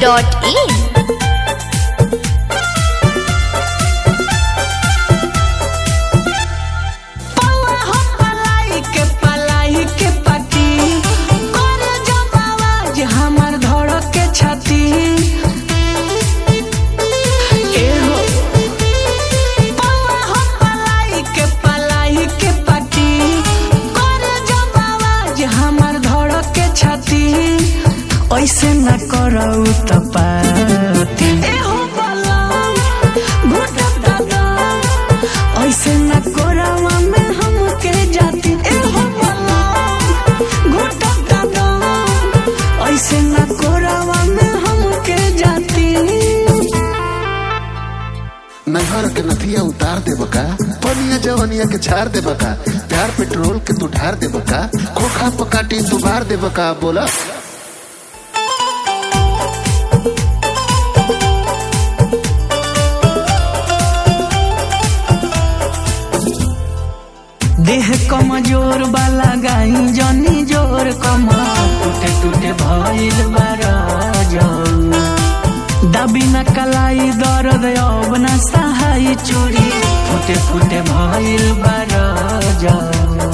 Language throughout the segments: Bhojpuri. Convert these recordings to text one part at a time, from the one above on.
dhunweb.in पौआ हो पलाई के पलाई के पटी करे जब आवाज हमर धड़क के छाती ए हो पौआ हो पलाई के पलाई के पटी करे जब आवाज हमर धड़क के छाती ऐसे न करऊ त पाती ए हो बलम घुटक दादा ऐसे न कोरावा में हमके जाती ए हो बलम घुटक दादा ऐसे न कोरावा में हमके जाती नहर के नथिया उतार दे बका पनिया जवनिया के झाड़ दे बका प्यार पेट्रोल के तू ढार दे बका खोखा पकाटी तू बार दे बका बोला देह कमजोर वाला गाई जनी जोर कमा टूटे टूटे भइल बारा जाऊ दबी न कलाई दर्द अब न सहाय चोरी फुटे फुटे भइल बारा जाऊ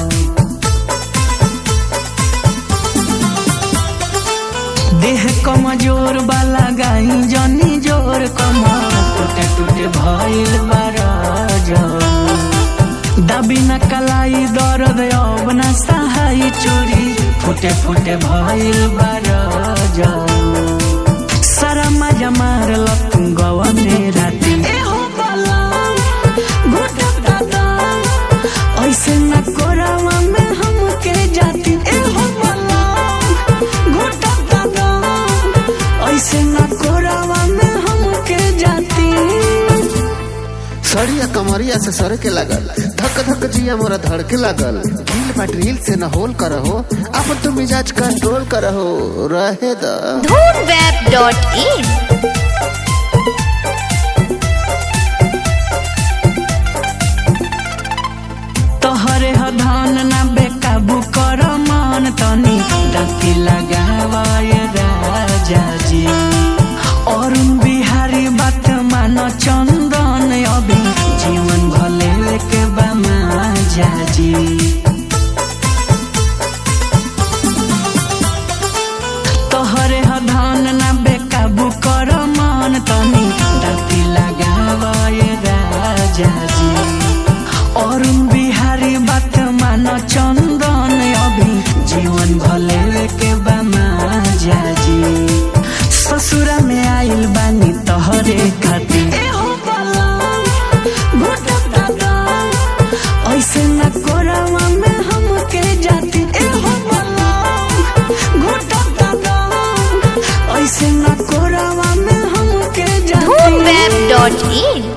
देह कमजोर वाला गाई जनी जोर कमा टूटे टूटे भइल बारा जाऊ दबी न कलाई दर्द अब न सहाय चोरी फुटे फुटे भइल बारा जाऊ सारा मजा मारल तू गवा मेरा दिन ऐसे न कोरावा में हमके जाती ए हो बलम घुटक दादा ऐसे न कोरावा में हमके जाती सड़िया कमरिया से सर के लागल धक धक जिया मोरा धड़ के लागल ढील बा ड्रिल से न होल करहो अब तू मिजाज कंट्रोल करहो रहे द dhunweb.in तोहरे ह धान ना बेकाबू कर मान तनी डकी लगावाय राजा जी अरुण बिहारी बात मान चंदन अभी जीवन भले के बमा जाजी तोहरे ह धान ना बेकाबू कर मान तनी डकी लगावाय राजा जी अरुण बिहारी बात मान चंदन अभी जीवन भले के बमा जाजी ससुरा में आइल बानी तोहरे खातिर ऐसे न कोरावा में हमके जाती ए हो बलम घुटक दादा ऐसे न कोरावा में हमके जाती dhunweb.in